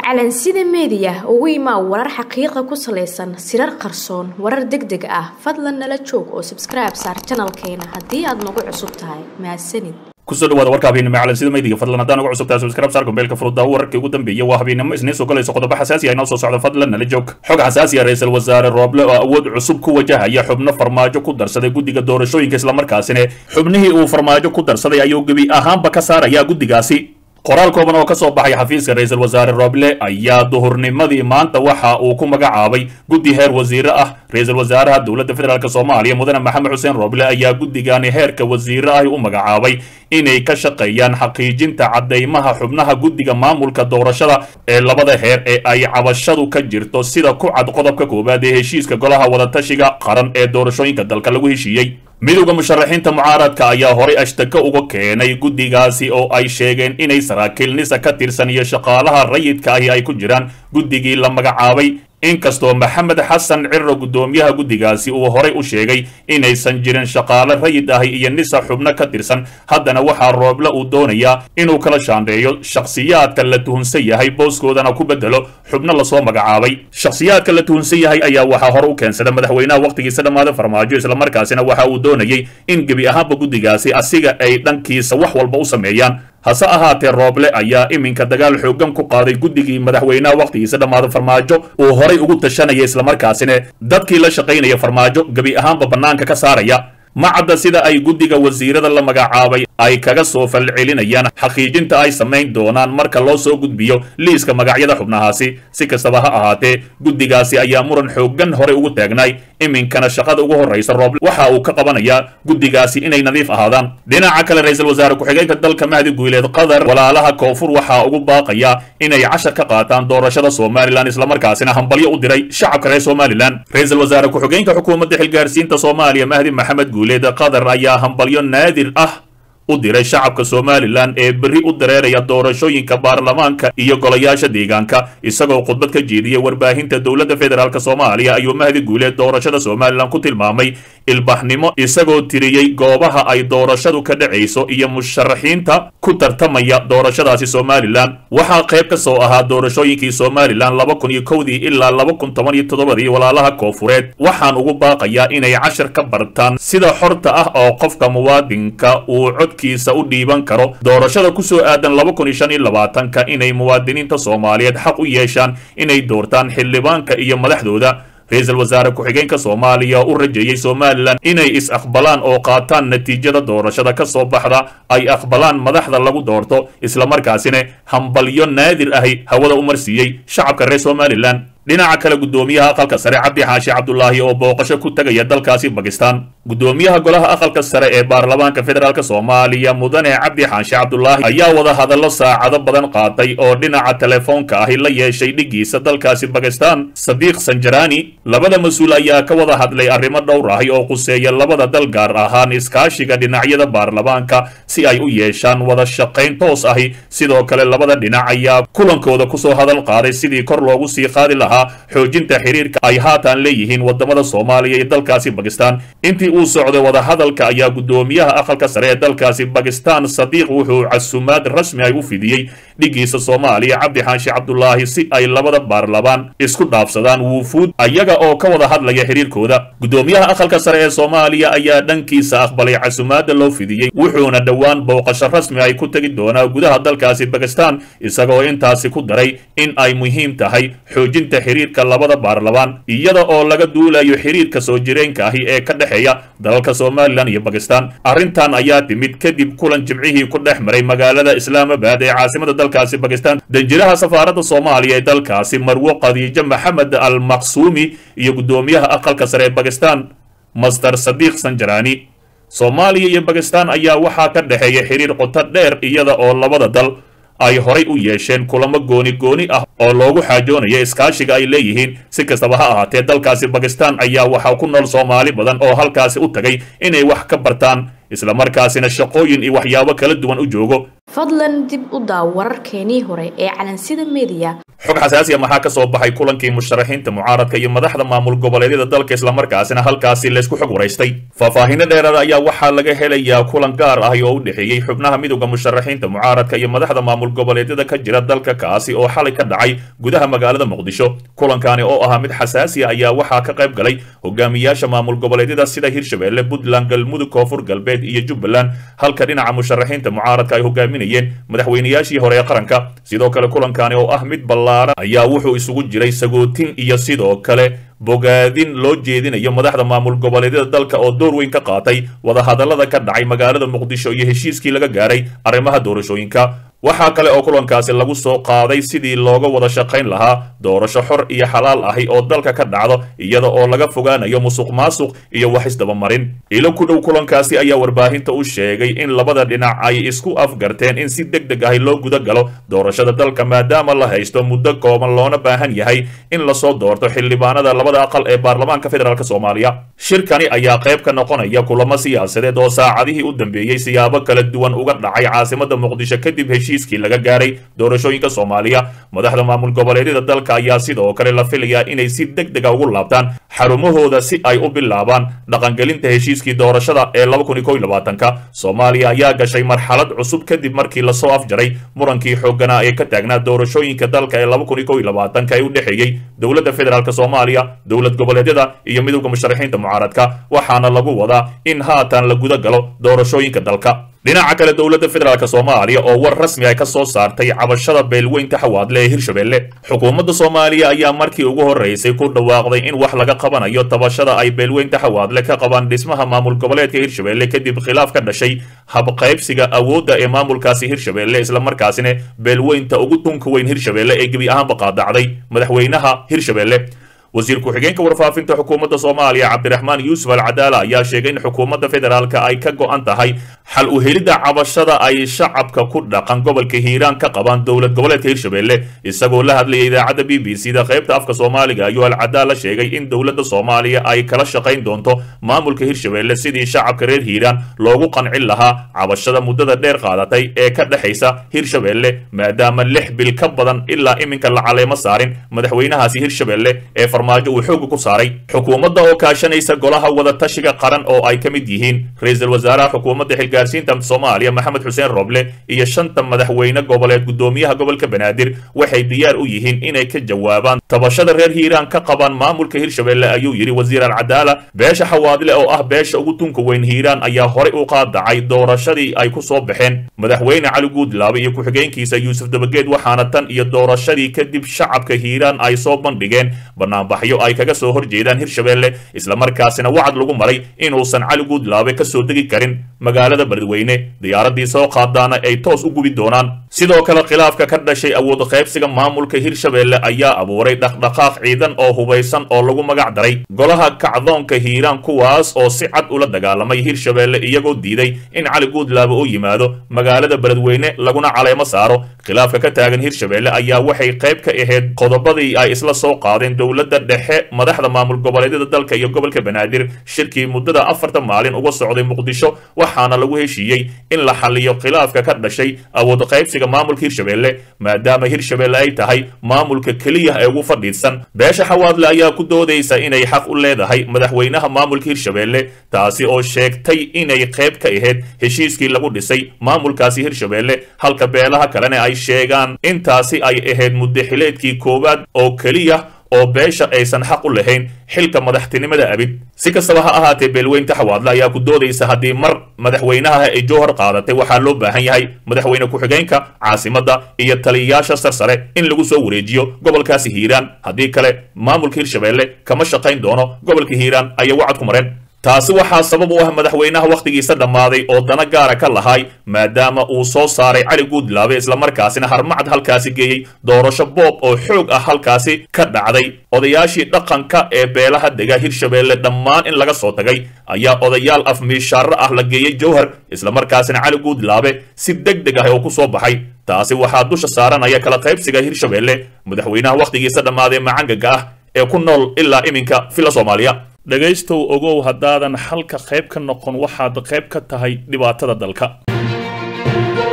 calansida meediya ugu imaa warar xaqiiqa ku salaysan sirar qarsoon warar deg deg ah fadlan nala joog oo sabskribe saar janalkeena haddii aad nagu cusub tahay mahadsanid kusoo dhawaada warka habeennimo calansida maydiga fadlan haddaan uga cusubtahay subscribe saar gombeelka furudda wararkii ugu dambeeyay waa habeennimo isniin soo galayso qodobo xasaasi ah inoo soo socda fadlan nala joog xog xasaasi ah ra-iisul wasaare rooble oo awood cusub ku wajahaya xubno farmaajo ku darsaday guddiga doorashooyinka islamarkaasina xubnihii uu farmaajo ku darsaday ayuu gebi ahaanba ka saaraya guddigaasi qoraal kooban oo ka soo baxay xafiiska ra-iisul wasaare rooble ayaa duhurnimadii maanta waxa uu ku magacaabay guddi heer wasiire ah ra-iisul wasaaraha dowladda federaalk soomaaliya mudane maxamed xuseen rooble ayaa guddigani heerka wasiire ahi u magacaabay inay ka shaqeeyaan xaqiijinta caddaymaha xubnaha guddiga maamulka doorashada ee labada heer ee ay cabashadu ka jirto sida ku cad qodobka koowaad ee heshiiska golaha wadatashiga qaran ee doorashooyinka dalka lagu heshiiyey midowda musharaxiinta mucaaradka ayaa horay ashtaka uga keenay guddigaasi oo ay sheegeen inay saraakiil nisa ka tirsan iyo shaqaalaha rayidka ahi ay ku jiraan guddigii la magacaabay inkastoo maxamed xasan ciro guddoomiyaha guddigaasi uu horay u sheegay inaysan jirin shaqaale rayid ahi iyo nisa xubno ka tirsan haddana waxaa rooble uu doonayaa inuu kala shaandheeyo shakhsiyaadka la tuhunsan yahay booskoodana ku bedelo xubno lasoo magacaabay shakhsiyaadka la tuhunsan yahay ayaa waxaa hore u keensada madaxweynaha wakhtigiisa dhammaada farmaajo islamarkaasina waxa uu doonayay in gebi ahaanba guddigaasi asiga ay dhankiisa wax walba u sameeyaan hase ahaatee rooble ayaa iminka dagaal xooggan ku qaaday guddigii madaxweynaha wakhtigiisa dhammaada farmaajo uu horay ugu tashanaya islamarkaasina dadkii la shaqaynaya farmaajo gebi ahaanba bannaanka ka saaraya ma cadda sida ay guddiga wasiirada la magacaabay ay kaga soo falcelinayaan xaqiijinta ay samayn doonaan marka loo soo gudbiyo liiska magacyada xubnahaasi si kastaba ha ahaatee guddigaasi ayaa muran xooggan horey ugu taagnaay iminkana shaqada ugu horraysa rooble waxa uu ka qabanayaa guddigaasi inay nadiif ahaadaan dhinaca kale ra-iisul wasaare ku-xigeenka dalka mahdi guuleed qatar walaalaha koonfur waxaa ugu baaqaya inay cashar ka qaataan doorashada somalilan islamarkaasina hambalyo u diray shacabka reer somalilan ra-iisul wasaare ku-xigeenka xukuumadda xilgaarsiinta soomaaliya mahdi maxamed guuleed qatar ayaa hambalyo naadir ah u diray shacabka somalilan ee berri u dareeraya doorashooyinka baarlamaanka iyo golayaasha deegaanka isagoo khudbad ka jeediyey warbaahinta dowladda federaalk soomaaliya ayuu mahdi guuleed doorashada somalilan ku tilmaamay ilbaxnimo isagoo tiriyey goobaha ay doorashadu ka dhacayso iyo musharaxiinta ku tartamaya doorashadaasi somalilan waxaa qayb ka soo ahaa doorashooyinkii somalilan laba kun iyo kowdii ilaa laba kun toban iyo toddobadii walaalaha koofureed waxaan ugu baaqayaa inay cashar ka bartaan sida xorta ah oo qofka muwaadinka uu cod u dhiiban karo doorashada ku soo aadan laba kun iyo shan iyo labaatanka inay muwaadiniinta soomaaliyeed xaq u yeeshaan inay doortaan xildhibaanka iyo madaxdooda ra-iisul wasaare ku-xigeenka soomaaliya u rajeeyey somalilan inay is-aqbalaan oo qaataan natiijada doorashada ka soo baxda ay aqbalaan madaxda lagu doorto islamarkaasina hambalyo naadir ahi hawada u marsiiyey shacabka reer somalilan dhinaca kale guddoomiyaha aqalka sare cabdi xaashi cabdulaahi oo booqasho ku tegaya dalkaasi bakistan guddoomiyaha golaha aqalka sare ee baarlamaanka federaalk soomaaliya mudane cabdi xaashi cabdulaahi ayaa wada hadallo saacado badan qaatay oo dhinaca telefoonka ahi la yeeshay dhigiisa dalkaasi bakistan sadiiq sanjarani labada mas-uul ayaa ka wada hadlay arrimo dhowr ahi oo quseeya labada dal gaar ahaan iskaashiga dhinacyada baarlamaanka si ay u yeeshaan wada shaqayn toos ahi sidoo kale labada dhinac ayaa kulankooda kusoo hadal qaaday sidii kor loogu sii qaadi lahaa xoojinta xiriirka ay haatan leeyihiin wadamada soomaaliya iyo dalkaasi bakistan intii uu socday wadahadalka ayaa guddoomiyaha aqalka sare ee dalkaasi bakistan sadiiq wuxuu casumaad rasmi ay u fidiyey dhigiisa soomaaliya cabdi xaashi cabdulaahi si ay labada baarlamaan isku dhaafsadaan wuufuud ayaga oo ka wada hadlaya xiriirkooda guddoomiyaha aqalka sare ee soomaaliya ayaa dhankiisa aqbalay casumaada loo fidiyey wuxuuna dhowaan booqasho rasmi ay ku tegi doonaa gudaha dalkaasi bakistan isagoo intaasi ku daray in ay muhiim tahay xoojinta xiriirka labada baarlamaan iyada oo laga duulayo xiriirka soo jireenka ahi ee ka dhexeeya dalalka somalilan iyo bakistan arrintan ayaa timid kadib kulan jimcihii ku dhex maray magaalada islaamabad ee caasimada dalkaasi bakistan danjiraha safaaradda soomaaliya ee dalkaasi marwo khadiijo maxamed al maqsuumi iyo guddoomiyaha aqalka sare ee bakistan master sadiiq sanjarani soomaaliya iyo bakistan ayaa waxaa ka dhexeeya xiriir qoto dheer iyada oo labada dal ay horay u yeesheen kulamo gooni gooni ah oo loogu xaajoonayo iskaashiga ay leeyihiin si kastaba ha ahaatee dalkaasi bakistan ayaa waxaa ku nool soomaali badan oo halkaasi u tagay inay wax ka bartaan islamarkaasina shaqooyin iyo waxyaabo kala duwan u joogo fadlan dib u daaw wararkeenii hore ee calansida meediya xog xasaasiya maxaa ka soo baxay kulankii musharaxiinta mucaaradka iyo madaxda maamul goboleedyada dalka islamarkaasina halkaasi laysku xog waraystay faahfaahinno dheeraada ayaa waxaa laga helayaa kulan gaar ah oo u dhexeeyey xubnaha midowda musharaxiinta mucaaradka iyo madaxda maamul goboleedyada ka jira dalka kaasi oo xalay ka dhacay gudaha magaalada muqdisho kulankani oo ahaa mid xasaasiya ayaa waxaa ka qayb galay hogaamiyaasha maamul goboleedyada sida hirshabelle puntland galmudug koonfur galbeed iyo jubbaland halka dhinaca musharaxiinta mucaaradka ay hogaaminayeen madaxweynayaashii hore ee qaranka sidoo kale kulankani oo ah mid ballaaran ayaa wuxuu isugu jiray sagootin iyo sidoo kale bogaadin loo jeedinayo madaxda maamul goboleedyada dalka oo door weyn ka qaatay wadahadallada ka dhacay magaalada muqdisho iyo heshiiskii laga gaaray arrimaha doorashooyinka waxaa kale oo kulankaasi lagu soo qaaday sidii looga wada shaqayn lahaa doorasho xor iyo xalaal ahi oo dalka ka dhacdo iyada oo laga fogaanayo musuq maasuq iyo wax isdabamarin ilo ku dhow kulankaasi ayaa warbaahinta u sheegay in labada dhinac ay isku afgarteen in si deg deg ahi loo guda galo doorashada dalka maadaama la haysto muddo kooban loona baahan yahay in lasoo doorto xildhibaanada labada aqal ee baarlamaanka federaalk soomaaliya shirkani ayaa qayb ka noqonaya kulamo siyaasadeed oo saacadihii u dambeeyey siyaabo kala duwan uga dhacay caasimada muqdisho kadib heshiiskii laga gaaray doorashooyinka soomaaliya madaxda maamul goboleedyada dalka ayaa sidoo kale la filayaa inay si deg dega ugu laabtaan xarumahooda si ay u bilaabaan dhaqangelinta heshiiskii doorashada ee ka soomaaliya ayaa gashay marxalad cusub kadib markii lasoo afjaray murankii xooganaa ee ka taagnaa doorashooyinka dalka ee ee u dhexeeyey dowladda federaalk soomaaliya dowlad goboleedyada iyo midowda musharaxiinta mucaaradka waxaana lagu wadaa in haatan la guda galo doorashooyinka dalka dhinaca kale dowladda federaalk soomaaliya oo war rasmi ah ka soo saartay cabashada beelweynta xawaadle ee hirshabelle xukuumadda soomaaliya ayaa markii ugu horreysay ku dhawaaqday in wax laga qabanayo tabashada ay beelweynta xawaadle ka qabaan dhismaha maamul goboleedka hirshabelle kadib khilaaf ka dhashay habqaybsiga awoodda ee maamulkaasi hirshabelle islamarkaasina beelweynta ugu tunka weyn hirshabelle ee gebi ahaanba qaadacday madaxweynaha hirshabelle wasiir ku-xigeenka warfaafinta xukuumadda soomaaliya cabdiraxmaan yuusuf alcadaala ayaa sheegay in xukuumadda federaalka ay ka go'an tahay xal u helidda cabashada ay shacabka ku dhaqan gobolka hiiraan ka qabaan dowlad goboleedka hirshabelle isagoo la hadlayay idaacadda b b c da qaybta afka soomaaliga ayuu alcadaala sheegay in dowladda soomaaliya ay kala shaqayn doonto maamulka hirshabelle sidii shacabka reer hiiraan loogu qancin lahaa cabashada muddada dheer qaadatay ee ka dhexaysa hirshabelle maadaama lix bil ka badan ilaa iminka la caleemo saarin madaxweynahaasi hirshabelle ee farmaajo uu xooga ku saaray xukuumadda oo kaashanaysa golaha wadatashiga qaran oo ay ka mid yihiin ra-iisul wasaaraha xukuumadda xilgaarsiinta soomaaliya maxamed xuseen roble iyo shanta madaxweyne goboleed guddoomiyaha gobolka banaadir waxay diyaar u yihiin inay ka jawaabaan tabashada reer hiiraan ka qabaan maamulka hirshabelle ayuu yidhi wasiir alcadaala beesha xawaadle oo ah beesha ugu tunka weyn hiiraan ayaa horey u qaadacay doorashadii ay ku soo baxeen madaxweyne cali guudlaabe iyo ku-xigeenkiisa yuusuf dabageed waxaana tan iyo doorashadii kadib shacabka hiiraan ay soo bandhigeen banaanbaxyo ay kaga soo horjeedaan hirshabelle islamarkaasina wacad lagu maray inuusan cali guudlaabe ka soo degi karin magaalada beledweyne diyaaradii soo qaadaana ay toos u gubi doonaan sidoo kale khilaafka ka dhashay awood qaybsiga maamulka hirshabelle ayaa abuuray dhaqdhaqaaq ciidan oo hubaysan oo lagu magac daray golaha kacdoonka hiiraan kuwaas oo si cad ula dagaalamay hirshabelle iyagoo diiday in cali guudlaabe u yimaado magaalada beledweyne laguna caleemo saaro khilaafka ka taagan hirshabelle ayaa waxay qayb ka ahayd qodobadii ay isla soo qaadeen dowladda dhexe madaxda maamul goboleedyada dalka iyo gobolka banaadir shirkii muddada afartan maalin uga socday muqdisho waxaana lagu heshiiyey in la xaliyo khilaafka ka dhashay awood qaybsiga maamulka hirshabelle maadaama hirshabelle ay tahay maamulka keliya ee ugu fadhiidsan beesha xawaadle ayaa ku doodaysa inay xaq u leedahay madaxweynaha maamulka hirshabelle taasi oo sheegtay inay qayb ka ahayd heshiiskii lagu dhisay maamulkaasi hirshabelle halka beelaha kalena ay sheegaan intaasi ay ahayd muddaxileedkii koowaad oo keliya oo beesha aysan xaq u lahayn xilka madaxtinimada abid si kastaba ha ahaatee beelweynta xawaadle ayaa ku doodaysa haddii mar madaxweynaha ay jowhar qaadatay waxaa loo baahan yahay madaxweyne ku-xigeenka caasimadda iyo taliyayaasha sarsare in lagu soo wareejiyo gobolkaasi hiiraan haddii kale maamulka hirshabelle kama shaqayn doono gobolka hiiraan ayay wacad ku mareen taasi waxaa sabab u ah madaxweynaha wakhtigiisa dhammaaday oo dana gaara ka lahay maadaama uu soo saaray cali guudlaabe islamarkaasina harmacad halkaasi geeyey doorasho boob oo xoog ah halkaasi ka dhacday odayaashii dhaqanka ee beelaha dega hirshabelle dhammaan in laga soo tagay ayaa odayaal afmiishaarro ah la geeyey jowhar islamarkaasina cali guudlaabe si deg deg ah oo ku soo baxay taasi waxaa dusha saaranaya kala qaybsiga hirshabelle madaxweynaha wakhtigiisa dhammaaday macangaga ah ee ku nool ilaa iminka villa soomaaliya dhegaystow ogow haddaadan xalka qayb ka noqon waxaad qayb ka tahay dhibaatada dalka